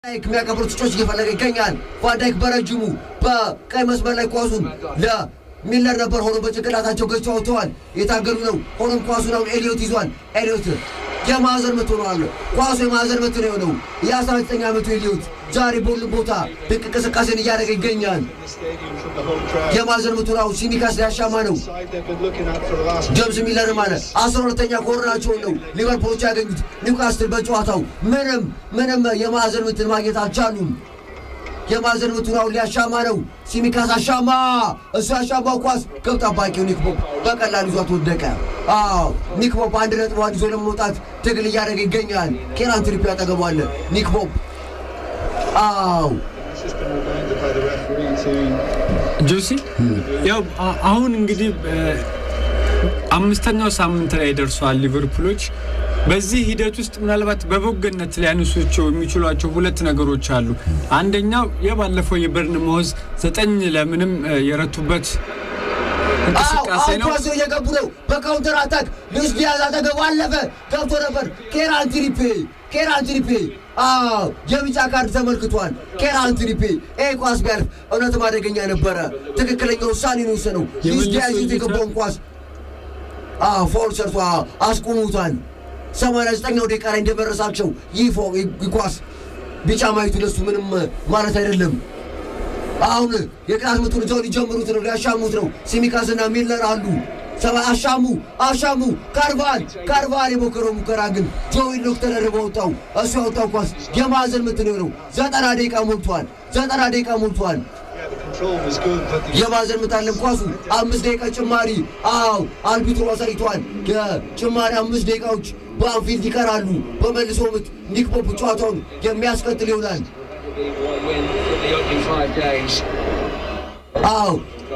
ቫንዳይክ የሚያቀብሩ ተጫዋች እየፈለገ ይገኛል። ቫንዳይክ በረጅሙ በቀይ መስመር ላይ ኳሱን ለሚለር ነበር ሆኖ በጭንቅላታቸው ገጭ አውጥተዋል። የታገሉ ነው። ሆኖም ኳሱን አሁን ኤሊዮት ይዟል። ኤሊዮት የማዕዘን ምት ሆኗል። ኳሱ የማዕዘን ምት ነው የሆነው። የ19 ዓመቱ ኤሊዮት ዛሬ በሁሉም ቦታ ድንቅ እንቅስቃሴን እያደረገ ይገኛል። የማዕዘን ምቱ ነው። ሲሚካስ ሊያሻማ ነው። ጀምስ ሚለር ማለት አስራ ሁለተኛ ኮርናቸውን ነው ሊቨርፑሎች ያገኙት። ኒውካስትል በጨዋታው ምንም ምንም የማዕዘን ምትን ማግኘት አልቻሉም። የማዕዘን ምቱን አሁን ሊያሻማ ነው። ሲሚካስ አሻማ። እሱ ያሻማው ኳስ ግብ ጠባቂው ኒክ ፖፕ በቀላሉ ይዟት ወደቀ። አዎ ኒክ ፖፕ አንድ ነጥቧን ይዞ ለመውጣት ትግል እያደረገ ይገኛል። ኬራን ትሪፒ ያጠገቧለ ኒክ ፖፕ አዎ ጆሲ ያው አ- አሁን እንግዲህ እ፣ አምስተኛው ሳምንት ላይ ደርሰዋል ሊቨርፑሎች። በዚህ ሂደት ውስጥ ምናልባት በበጎነት ሊያነሷቸው የሚችሏቸው ሁለት ነገሮች አሉ። አንደኛው የባለፈው የበርንማውዝ ዘጠኝ ለምንም እ፣ የረቱበት እንቅስቃሴ ነው። ኳስ እየገቡ ነው። በካውንተር አታክ ሉዊስ ዲያዝ አጠገቡ አለፈ፣ ገብቶ ነበር። ኬራን ትሪፔ ኬራን ትሪፔ አዎ የቢጫ ካርድ ተመልክቷል። ኬራን ትሪፔ ይህ ኳስ ቢያልፍ እውነትም አደገኛ ነበረ። ትክክለኛ ውሳኔ ነው የወሰነው። ሉዊስ የመለሰው ዲያዝ ይዞት እይታ- የገባውን ኳስ አዎ ፎል ሰርቶ አዎ፣ አስቆሙታል። 89ኛው ደቂቃ ላይ እንደመረሳቸው ይህ ፎ- ይህ ኳስ ቢጫ ማየቱ ለሱ ምንም ማለት አይደለም። አሁን የቅጣት ምቱን ይዘው ሊጀምሩት ነው፣ ሊያሻሙት ነው። ሲሚካስና ሚለር አሉ። ሰባ አሻሙ አሻሙ። ካርቫል ካርቫል የሞከረው ሙከራ ግን ጆዊ ሎክ ተደርቦ ወጣው። እሱ ያወጣው ኳስ የማዕዘን ምት ነው የሆነው። ዘጠና ደቂቃ ሞልቷል። ዘጠና ደቂቃ ሞልቷል። የማዕዘን ምት አለም ኳሱ አምስት ደቂቃ ጭማሪ። አዎ አልቢትሮ አሳይቷል። የጭማሪ አምስት ደቂቃዎች በአንፊልድ ይቀራሉ። በመልሶ ምት ኒክ ፖፕ ጨዋታውን የሚያስቀጥል ይሆናል። አዎ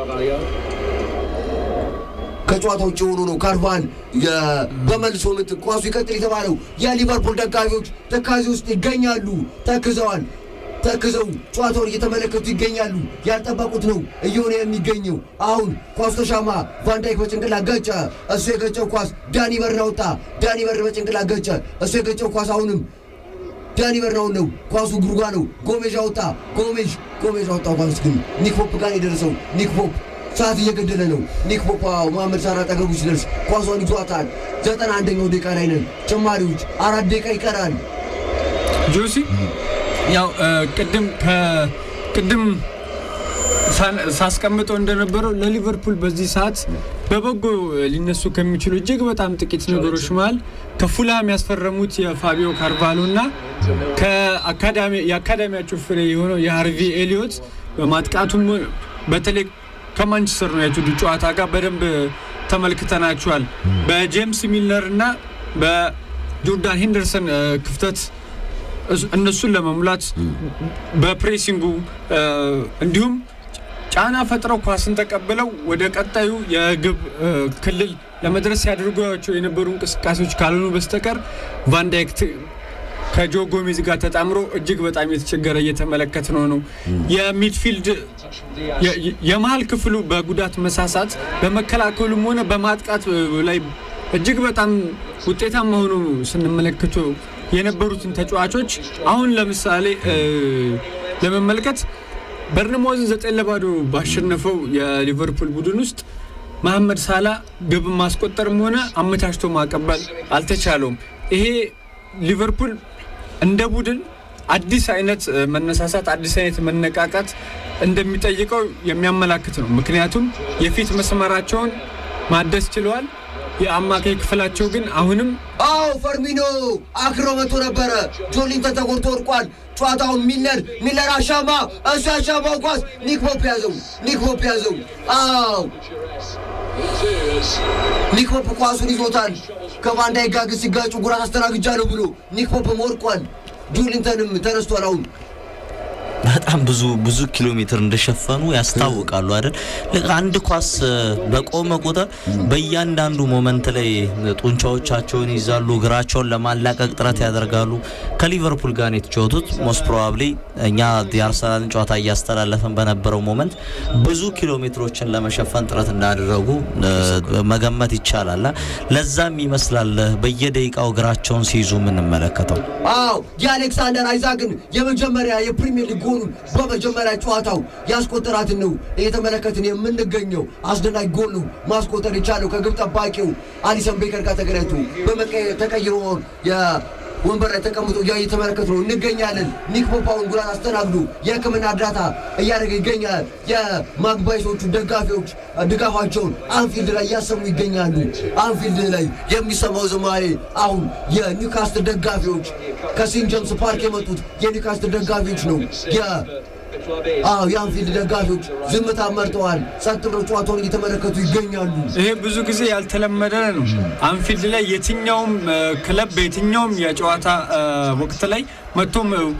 ከጨዋታ ውጭ ሆኖ ነው ካርቫል የ- በመልሶ ምት ኳሱ ይቀጥል የተባለው። የሊቨርፑል ደጋፊዎች ተካዜ ውስጥ ይገኛሉ። ተክዘዋል። ተክዘው ጨዋታውን እየተመለከቱ ይገኛሉ። ያልጠበቁት ነው እየሆነ የሚገኘው። አሁን ኳሱ ተሻማ። ቫንዳይክ በጭንቅላት ገጨ። እሱ የገጨው ኳስ ዳኒ በርን አወጣ። ዳኒ በርን በጭንቅላት ገጨ። እሱ የገጨው ኳስ አሁንም ዳኒ በርናውን ነው። ኳሱ ጉርጓ ነው። ጎሜዥ አወጣ። ጎሜዥ ጎሜዥ አወጣው። ኳስ ግን ኒክ ፖፕ ጋር የደረሰው ኒክ ፖፕ ሰዓት እየገደለ ነው። ኒክ ፖፕ አዎ፣ መሐመድ ሳላ አጠገቡ ሲደርስ ኳሷን ይዟታል። ዘጠና አንደኛው ደቂቃ ላይ ነን። ጭማሪዎች አራት ደቂቃ ይቀራል። ጆሲ ያው እ፣ ቅድም ከቅድም ሳን- ሳስቀምጠው እንደነበረው ለሊቨርፑል በዚህ ሰዓት በበጎ ሊነሱ ከሚችሉ እጅግ በጣም ጥቂት ነገሮች መሀል ከፉልሃም ያስፈረሙት የፋቢዮ ካርቫሎ እና ከአካዳሚ የአካዳሚያቸው ፍሬ የሆነው የሃርቪ ኤሊዮት በማጥቃቱም በተለይ ከማንቸስተር ዩናይትድ ጨዋታ ጋር በደንብ ተመልክተናቸዋል። በጄምስ ሚልነር እና በጆርዳን ሄንደርሰን እ፣ ክፍተት እሱ- እነሱን ለመሙላት በፕሬሲንጉ እ፣ እንዲሁም ጫና ፈጥረው ኳስን ተቀብለው ወደ ቀጣዩ የግብ እ፣ ክልል ለመድረስ ሲያደርጓቸው የነበሩ እንቅስቃሴዎች ካልሆኑ በስተቀር ቫንዳይክ ት- ከጆ ጎሜዝ ጋር ተጣምሮ እጅግ በጣም የተቸገረ እየተመለከት ነው ነው የሚድፊልድ የ- የ- የመሀል ክፍሉ በጉዳት መሳሳት በመከላከሉም ሆነ በማጥቃት እ፣ ላይ እጅግ በጣም ውጤታማ ሆኖ ስንመለከቱ የነበሩትን ተጫዋቾች አሁን ለምሳሌ እ፣ ለመመልከት በርንማውዝን ዘጠኝ ለባዶ ባሸነፈው የሊቨርፑል ቡድን ውስጥ መሐመድ ሳላ ግብ ማስቆጠርም ሆነ አመቻችቶ ማቀበል አልተቻለውም። ይሄ ሊቨርፑል እንደ ቡድን አዲስ አይነት እ፣ መነሳሳት አዲስ አይነት መነቃቃት እንደሚጠይቀው የሚያመላክት ነው። ምክንያቱም የፊት መስመራቸውን ማደስ ችለዋል። የአማካይ ክፍላቸው ግን አሁንም አዎ ፈርሚኖ አክሮ መቶ ነበረ። ጆሊንተን ተጎድቶ ወድቋል። ጨዋታውን ሚለር ሚለር አሻማ። እሱ ያሻማው ኳስ ኒክ ፖፕ ያዘው። ኒክ ፖፕ ያዘው። አዎ ኒክ ፖፕ ኳሱን ይዞታል። ከቫንዳይክ ጋር ግን ሲጋጩ ጉራት አስተናግጃለሁ ብሎ ኒክ ፖፕም ወድቋል። ጆሊንተንም ተነስቷል። አሁን በጣም ብዙ ብዙ ኪሎ ሜትር እንደሸፈኑ ያስታውቃሉ አይደል? ልክ አንድ ኳስ እ፣ በቆመ ቁጥር በእያንዳንዱ ሞመንት ላይ ጡንቻዎቻቸውን ይዛሉ፣ እግራቸውን ለማላቀቅ ጥረት ያደርጋሉ። ከሊቨርፑል ጋር ነው የተጫወቱት። ሞስት ፕሮባብሊ እኛ የአርሰናልን ጨዋታ እያስተላለፈን በነበረው ሞመንት ብዙ ኪሎ ሜትሮችን ለመሸፈን ጥረት እንዳደረጉ እ፣ መገመት ይቻላል። ለዛም ይመስላል በየደቂቃው እግራቸውን ሲይዙ የምንመለከተው። አዎ የአሌክሳንደር አይዛክን የመጀመሪያ የፕሪሚየር ሊግ ጎሉን በመጀመሪያ ጨዋታው ያስቆጠራትን ነው እየተመለከትን የምንገኘው። አስደናቂ ጎል ነው ማስቆጠር የቻለው ከግብ ጠባቂው አሊሰን ቤከር ጋር ተገናኝቶ በመቀየር ተቀይሮ ወንበር ላይ ተቀምጦ እያ እየተመለከት ነው እንገኛለን። ኒክ ፖፓውን ጉዳት አስተናግዶ የሕክምና እርዳታ እያደረገ ይገኛል። የማግባይሶቹ ደጋፊዎች ድጋፋቸውን አንፊልድ ላይ እያሰሙ ይገኛሉ። አንፊልድ ላይ የሚሰማው ዝማሬ አሁን የኒውካስትል ደጋፊዎች ከሴንት ጄምስ ፓርክ የመጡት የኒውካስትል ደጋፊዎች ነው። የ- አዎ የአንፊልድ ደጋፊዎች ዝምታ መርጠዋል። ጸጥ ብለው ጨዋታውን እየተመለከቱ ይገኛሉ። ይሄ ብዙ ጊዜ ያልተለመደ ነው። አንፊልድ ላይ የትኛውም እ፣ ክለብ በየትኛውም የጨዋታ እ፣ ወቅት ላይ መጥቶም እ፣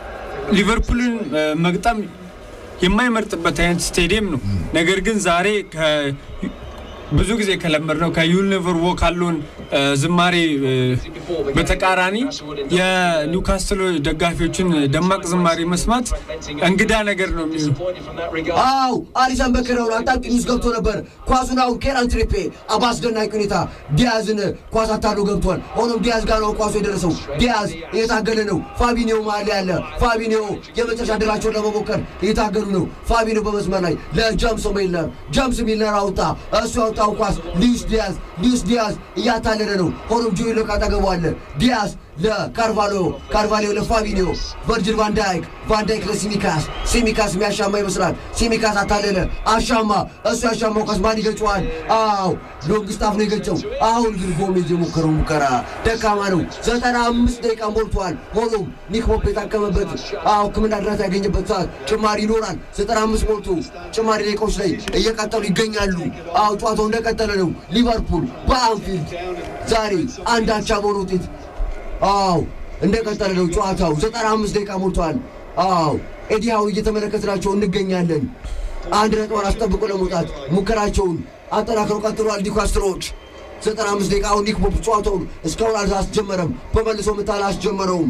ሊቨርፑልን እ፣ መግጠም የማይመርጥበት አይነት ስቴዲየም ነው። ነገር ግን ዛሬ ከ- ብዙ ጊዜ ከለመድ ነው ከዩል ኔቨር ዎክ ካሉን እ፣ ዝማሬ እ፣ በተቃራኒ የኒውካስትል ደጋፊዎችን ደማቅ ዝማሬ መስማት እንግዳ ነገር ነው የሚሆነው። አው አሊሰን በከረው አጣብቂኝ ውስጥ ገብቶ ነበር። ኳሱን አሁን ኬራን ትሪፔ በአስደናቂ ሁኔታ ዲያዝን ኳስ አታሎ ገብቷል። ሆኖም ዲያዝ ጋር ነው ኳሱ የደረሰው። ዲያዝ እየታገለ ነው። ፋቢኒዮ መሀል ያለ ፋቢኒዮ የመጨረሻ ድላቸውን ለመሞከር እየታገሉ ነው። ፋቢኒዮ በመስመር ላይ ለጀምስ ሚልነር ጀምስ ሚልነር አውጣ። እሱ ያወጣው ኳስ ሉዊስ ዲያዝ ሉዊስ ዲያዝ እያታለለ ነው። ሆኖም ጆይ ሎክ አጠገቡ አለ። ዲያዝ ለካርቫሎ ካርቫሊዮ ለፋቢኒዮ ቨርጅል ቫንዳይክ ቫንዳይክ ለሲሚካስ ሲሚካስ የሚያሻማ ይመስላል። ሲሚካስ አታለለ፣ አሻማ። እሱ ያሻማው ኳስ ማን ይገጨዋል? አዎ ሎንግ ስታፍ ነው የገጨው። አሁን ግን ጎሜዝ የሞከረው ሙከራ ደካማ ነው። ዘጠና አምስት ደቂቃ ሞልቷል። ሆኖም ኒክ ፖፕ የታከመበት አዎ ሕክምና እርዳታ ያገኘበት ሰዓት ጭማሪ ይኖራል። ዘጠና አምስት ሞልቶ ጭማሪ ደቂቃዎች ላይ እየቀጠሉ ይገኛሉ። አዎ ጨዋታው እንደቀጠለ ነው። ሊቨርፑል በአንፊልድ ዛሬ አንድ አቻ በሆነ ውጤት አዎ እንደቀጠለ ነው ጨዋታው። ዘጠና አምስት ደቂቃ ሞልቷል። አዎ ኤዲሃው እየተመለከትናቸው እንገኛለን። አንድ ነጥቧን አስጠብቆ ለመውጣት ሙከራቸውን አጠናክረው ቀጥሏል ኒውካስትሎች። ዘጠና አምስት ደቂቃ አሁን ኒክ ፖፕ ጨዋታውን እስካሁን አላስጀመረም። በመልሶ ምት አላስጀመረውም።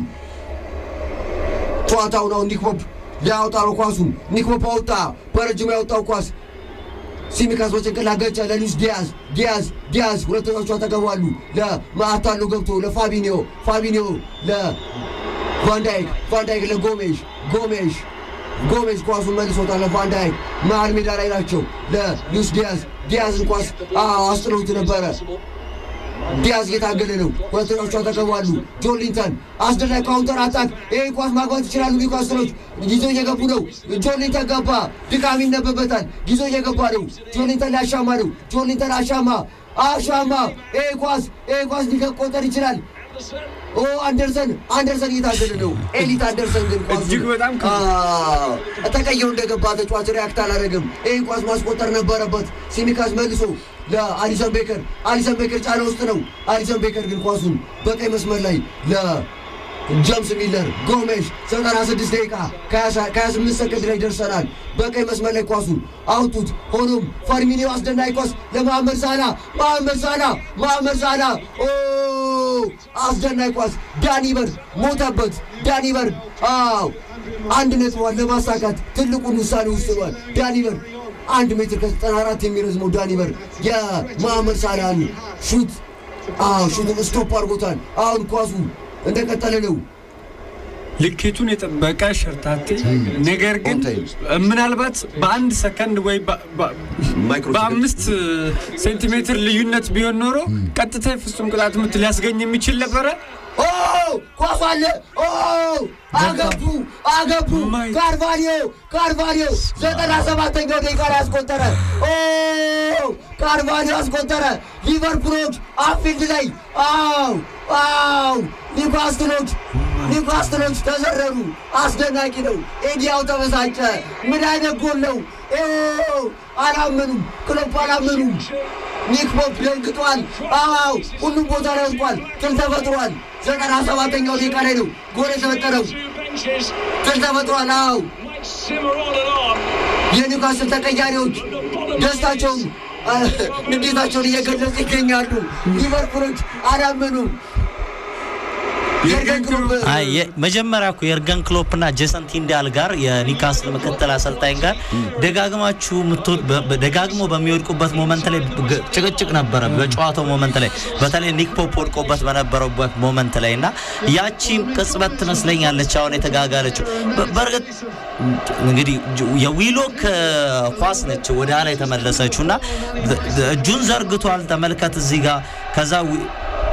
ጨዋታውን አሁን ኒክ ፖፕ ሊያወጣ ነው ኳሱን። ኒክ ፖፕ አወጣ። በረጅሙ ያወጣው ኳስ ሲሚካስ በጭንቅላት ገጨ ለሉዊስ ዲያዝ ዲያዝ ዲያዝ ሁለተኞቹ ተገባሉ ለማታሎ ገብቶ ለፋቢኒዮ ፋቢኒዮ ለቫንዳይክ ቫንዳይክ ለጎሜሽ ጎሜሽ ጎሜሽ ኳሱን መልሶታል ለቫንዳይክ መሀል ሜዳ ላይ ናቸው ለሉዊስ ዲያዝ ዲያዝን ኳስ አዎ አስጥለውት ነበረ ዲያዝ እየታገለ ነው። ሁለተኞቹ ተገባሉ። ጆን ሊንተን አስደናቂ ካውንተር አታክ። ይህ ኳስ ማግባት ይችላሉ ኒውካስትሎች። ይዘው እየገቡ ነው። ጆን ሊንተን ገባ። ድካም ይነበበታል። ይዘው እየገባ ነው። ጆን ሊንተን ሊያሻማ ነው። ጆን ሊንተን አሻማ አሻማ። ይህ ኳስ ይህ ኳስ ሊቆጠር ይችላል። ኦ አንደርሰን አንደርሰን እየታገለ ነው። ኤሊት አንደርሰን ግን ኳሱን- እጅግ በጣም ከ- አዎ፣ ተቀይሮ እንደገባ ተጫዋች ሪያክት አላደረግም። ይህን ኳስ ማስቆጠር ነበረበት። ሲሚካስ መልሶ ለአሊሰን ቤከር አሊሰን ቤከር ጫና ውስጥ ነው። አሊሰን ቤከር ግን ኳሱን በቀይ መስመር ላይ ለጀምስ ሚለር ጎሜሽ 96 ደቂቃ ከ28 ሰከንድ ላይ ደርሰናል። በቀይ መስመር ላይ ኳሱን አውጡት። ሆኖም ፈርሚኒዮ አስደናቂ ኳስ ለመሐመድ ሳላ መሐመድ ሳላ መሐመድ ሳላ ኦ አስደናቂ ኳስ ዳኒ በርግ ሞተበት። ዳኒ በርግ አዎ አንድ ነጥቧን ለማሳካት ትልቁን ውሳኔ ወስኗል። ዳኒ በርግ አንድ ሜትር ከዘጠና አራት የሚረዝመው ዳኒ በርግ የመሐመድ ሳላህን ሹት አዎ ሹቱን ስቶፕ አድርጎታል። አሁን ኳሱ እንደቀጠለ ነው። ልኬቱን የጠበቀ ሸርታቴ ነገር ግን ምናልባት በአንድ ሰከንድ ወይ በ- በ- በአምስት ሴንቲሜትር ልዩነት ቢሆን ኖሮ ቀጥታ የፍጹም ቅጣት ምት ሊያስገኝ የሚችል ነበረ። ኦ ኳሱ አለ። ኦ አገቡ አገቡ። ማይ- ካርቫሊዮ ካርቫሊዮ ዘጠና ሰባተኛው ደቂቃ ላይ አስቆጠረ። ኦ ካርቫሊዮ አስቆጠረ። ሊቨርፑሎች አንፊልድ ላይ አው አው ኒውካስትሎች ኒውካስትሎች ተዘረሩ። አስደናቂ ነው። ኤዲያው ተበሳጨ። ምን አይነት ጎል ነው? ኦ አላመኑም። ክሎፕ አላመኑም። ኒክ ፖፕ ደንግጧል። አዎ ሁሉም ቦታ ላይ ወድቋል። ትል ተፈጥሯል። ዘጠና ሰባተኛው ደቂቃ ላይ ነው ጎል የተፈጠረው። ትል ተፈጥሯል። አዎ የኒውካስል ተቀያሪዎች ደስታቸውን አ፣ ንዴታቸውን እየገለጹ ይገኛሉ። ሊቨርፑሎች አላመኑም። የርገን ክሎፕ አይ የ- መጀመሪያ እኮ የርገን ክሎፕና ጄሰን ቲንዳል ጋር የኒውካስል ምክትል አሰልጣኝ ጋር ደጋግማችሁ የምትወድ በ- በ- ደጋግሞ በሚወድቁበት ሞመንት ላይ ግ- ጭቅጭቅ ነበረ። በጨዋታው ሞመንት ላይ በተለይ ኒክ ፖፕ ወድቆበት በነበረበት ሞመንት ላይ እና ያቺን ቅጽበት ትመስለኛለች አሁን የተጋጋለችው። በ- በእርግጥ እንግዲህ ጅ- የዊሎክ ኳስ ነች ወደ ኋላ የተመለሰችው እና ብ- እጁን ዘርግቷል። ተመልከት እዚህ ጋር ከዛ ዊ-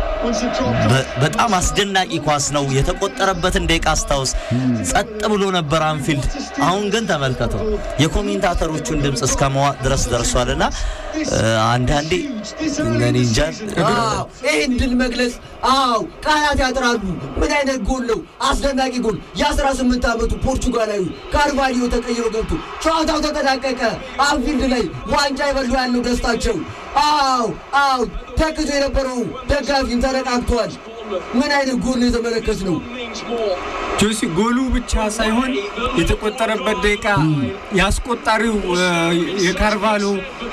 በ- በጣም አስደናቂ ኳስ ነው። የተቆጠረበትን ደቂቃ አስታውስ። ጸጥ ብሎ ነበር አንፊልድ። አሁን ግን ተመልከተው የኮሜንታተሮቹን ድምፅ እስከ መዋጥ ድረስ ደርሷል እና እ፣ አንዳንዴ እኔ እንጃ አዎ ይህን ድል መግለጽ አዎ ቃላት ያጥራሉ። ምን አይነት ጎል ነው! አስደናቂ ጎል! የ18 ዓመቱ ፖርቹጋላዊ ካርቫሊዮ ተቀይሮ ገብቶ ጨዋታው ተጠናቀቀ። አንፊልድ ላይ ዋንጫ ይበሉ ያለው ደስታቸው። አዎ አዎ ተክቶ የነበረው ደጋፊም ተነቃቅቷል። ምን አይነት ጎል ነው የተመለከትነው? ጆሲ ጎሉ ብቻ ሳይሆን የተቆጠረበት ደቂቃ ያስቆጣሪው እ፣ የካርቫሎ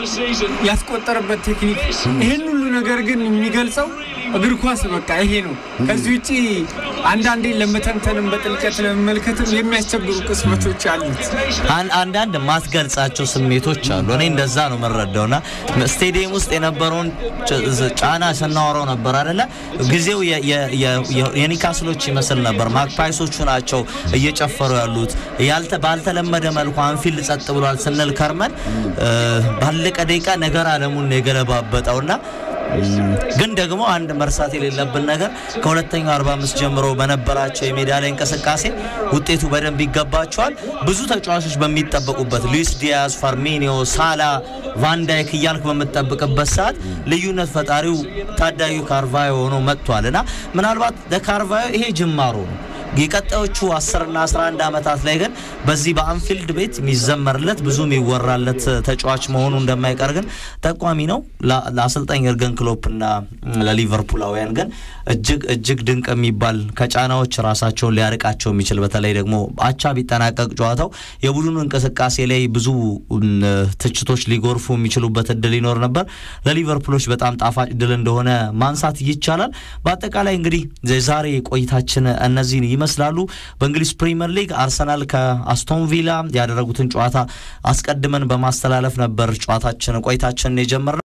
ያስቆጠረበት ቴክኒክ ይህን ሁሉ ነገር ግን የሚገልጸው እግር ኳስ በቃ ይሄ ነው። ከዚህ ውጪ አንዳንዴ ለመተንተንም በጥልቀት ለመመልከትም የሚያስቸግሩ ቅስመቶች አሉት። አን- አንዳንድ ማትገልጻቸው ስሜቶች አሉ። እኔ እንደዛ ነው የምረዳውና ስቴዲየም ውስጥ የነበረውን ጭ- ጫና ስናወራው ነበር አይደለ? ጊዜው የ- የ- የ- የ- የኒካስሎች ይመስል ነበር። ማክፓይሶቹ ናቸው እየጨፈሩ ያሉት። ያልተ ባልተለመደ መልኩ አንፊልድ ጸጥ ብሏል ስንል ከርመን እ፣ ባለቀ ደቂቃ ነገር አለሙን ነው የገለባበጠውና ግን ደግሞ አንድ መርሳት የሌለብን ነገር ከሁለተኛው 45 ጀምሮ በነበራቸው የሜዳ ላይ እንቅስቃሴ ውጤቱ በደንብ ይገባቸዋል። ብዙ ተጫዋቾች በሚጠበቁበት ሉዊስ ዲያዝ፣ ፋርሚኒዮ፣ ሳላ፣ ቫንዳይክ እያልክ በምትጠብቅበት ሰዓት ልዩነት ፈጣሪው ታዳጊው ካርቫዮ ሆኖ መጥቷል እና ምናልባት ለካርቫዮ ይሄ ጅማሮ ነው። የቀጣዮቹ 10 እና 11 ዓመታት ላይ ግን በዚህ በአንፊልድ ቤት የሚዘመርለት ብዙ የሚወራለት ተጫዋች መሆኑ እንደማይቀር ግን ጠቋሚ ነው። ለ- ለአሰልጣኝ የርገን ክሎፕ እና ለሊቨርፑላውያን ግን እጅግ እጅግ ድንቅ የሚባል ከጫናዎች ራሳቸውን ሊያርቃቸው የሚችል በተለይ ደግሞ አቻ ቢጠናቀቅ ጨዋታው የቡድኑ እንቅስቃሴ ላይ ብዙ እም፣ ትችቶች ሊጎርፉ የሚችሉበት እድል ይኖር ነበር። ለሊቨርፑሎች በጣም ጣፋጭ ድል እንደሆነ ማንሳት ይቻላል። በአጠቃላይ እንግዲህ የዛሬ ቆይታችን እነዚህን ይመስላሉ። በእንግሊዝ ፕሪምየር ሊግ አርሰናል ከአስቶን ቪላ ያደረጉትን ጨዋታ አስቀድመን በማስተላለፍ ነበር ጨዋታችን ቆይታችንን የጀመርነው።